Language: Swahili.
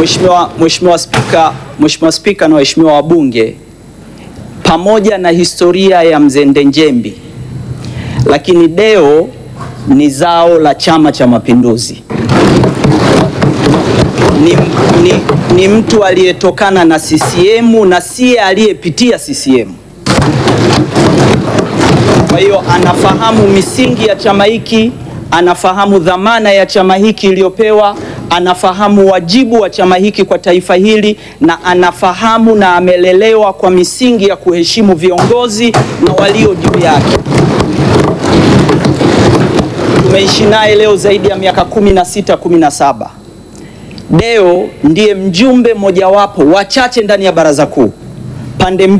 Mheshimiwa Mheshimiwa Spika, Mheshimiwa Spika na waheshimiwa wabunge, pamoja na historia ya Mzee Njembi, lakini Deo ni zao la Chama cha Mapinduzi. Ni, ni, ni mtu aliyetokana na CCM na siye aliyepitia CCM. Kwa hiyo anafahamu misingi ya chama hiki, anafahamu dhamana ya chama hiki iliyopewa, anafahamu wajibu wa chama hiki kwa taifa hili, na anafahamu na amelelewa kwa misingi ya kuheshimu viongozi na walio juu yake. Tumeishi naye leo zaidi ya miaka kumi na sita, kumi na saba. Deo ndiye mjumbe mojawapo wachache ndani ya Baraza Kuu pande mbili